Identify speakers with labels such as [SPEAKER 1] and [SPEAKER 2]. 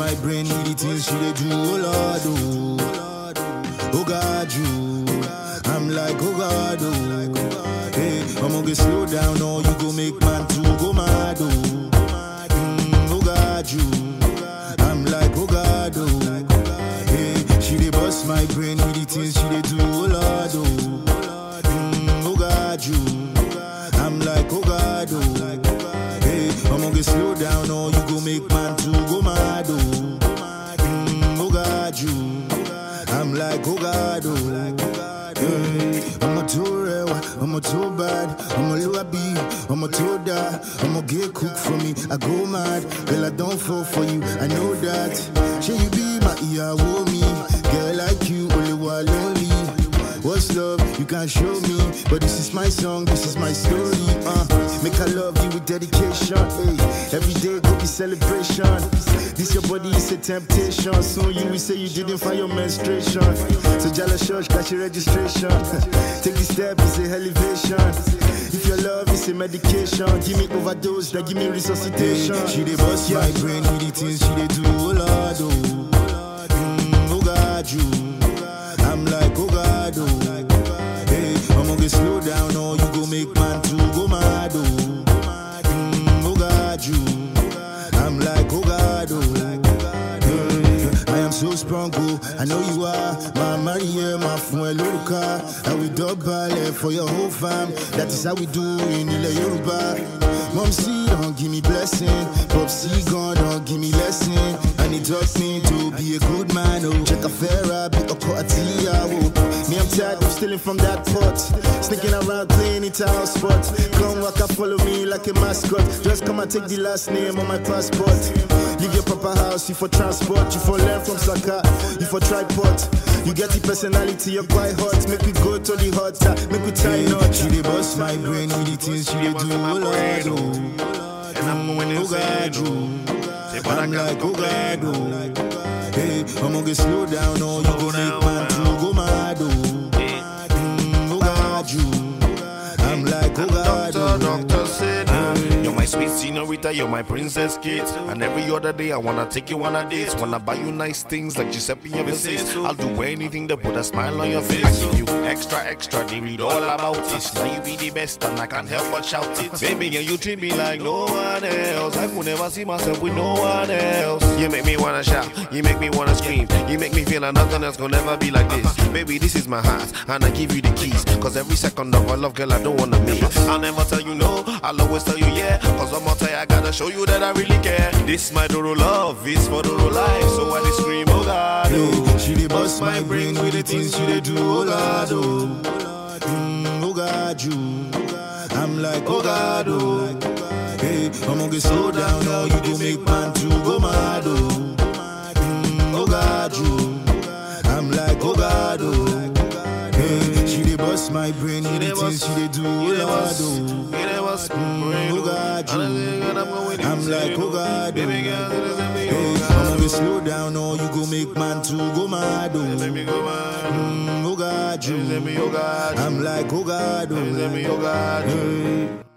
[SPEAKER 1] my brain with the things she dey do, oh Lord, oh. Oh God, you. I'm like, oh God, oh. Hey, I'ma get slow down, or you go make man to go mad, oh. Mm, oh God, you. I'm like, oh God, oh. Hey, she dey bust my brain with the things she dey do, oh Lord, oh. Mm, oh God, you. I'm like, oh God, oh. Hey, I'ma get slow down, or you go make man to go mad, oh. Mm, oh God, you. I'm like, oh God, oh. Hey, I'm a too real, I'm a too bad, I'm a lullaby, I'm a too die, I'm a get cook for me, I go mad, girl, I don't fall for you, I know that. Should you be my ear, me, girl like you, only one lonely. What's love? You can't show me, but this is my song, this is my story. Uh, make I love you with dedication. Hey, every day go be celebration. This your body is a temptation. Soon you will say you didn't find your menstruation. So jealous church, got your registration. Take this step, it's a elevation. If your love is a medication, give me overdose, then give me resuscitation. she dey bust my brain with the things she dey do, oh Lord, oh. Mm, oh God, you. I'm like, oh God, oh. Hey, I'ma get slow down, or you go make man to go mad, oh. Mm, oh God, you. I'm like, oh God, oh. Hey, I am so strong, oh. I know you are. My Maria, my friend, Luca. And we dub ballet for your whole fam. That is how we do in Ile Yoruba. Mom, see, don't give me blessing. Pop, see, God, don't give me lesson. And it taught me to be a good man, oh. Check a fair be a quartia, oh. Me, I'm tired of stealing from that pot. Sneaking around playing it out spot. Come walk and follow me like a mascot. Just come and take the last name on my passport. Leave your papa house, you for transport. You for learn from Saka, you for tripod. You get the personality, you're quite hot. Make we go to the hot, uh, make we tie knot. She dey bust my brain with the things she dey do, oh Lord, oh.
[SPEAKER 2] And I'm going
[SPEAKER 1] Oh God,
[SPEAKER 2] insane.
[SPEAKER 1] oh.
[SPEAKER 2] Say, but I
[SPEAKER 1] I'm
[SPEAKER 2] can't
[SPEAKER 1] like, oh God,
[SPEAKER 2] complain.
[SPEAKER 1] oh. Hey, I'ma get slow down, or you
[SPEAKER 2] Slow
[SPEAKER 1] go
[SPEAKER 2] down
[SPEAKER 1] make man to
[SPEAKER 2] now.
[SPEAKER 1] go mad, oh.
[SPEAKER 2] Yeah.
[SPEAKER 1] Mm, oh God, you. I'm like, oh God,
[SPEAKER 2] Doctor,
[SPEAKER 1] oh.
[SPEAKER 2] doctor said, uh, You're my sweet senorita, you're my princess kid. And every other day, I wanna take you on a date. Wanna buy you nice things like Giuseppe ever says. I'll do anything to put a smile on your face. I give you extra, extra, they read all about it. Now you be the best, and I can't help but shout it. Baby, and you treat me like no one else. I could never see myself with no one else. You make me wanna shout, you make me wanna scream. You make me feel like nothing else gonna never be like this. Baby, this is my heart, and I give you the keys. Cause every second of our love, girl, I don't wanna miss. I'll never tell you no, I'll always tell you yeah. Cause one more time, I gotta show you that I really care. This my Doro love, is for Doro life. So I just scream, oh God, oh.
[SPEAKER 1] Hey, she dey bust my brain with the things she dey do, oh Lord, oh. Mm, oh God, you. I'm like, oh God, oh. Hey, I'ma get slow down, or you go make man to go mad, oh. Mm, oh God, you. I'm like, oh God, oh. Hey, she dey bust my brain with the things she dey do, oh Lord, oh. Mm, oh God, you. I'm like, oh God, oh. Hey, I'ma get slow down, or you go make man to go mad, oh. Mm, oh God, you.
[SPEAKER 2] oh God.
[SPEAKER 1] I'm like, oh God, oh.
[SPEAKER 2] Let me, oh God.
[SPEAKER 1] Hey.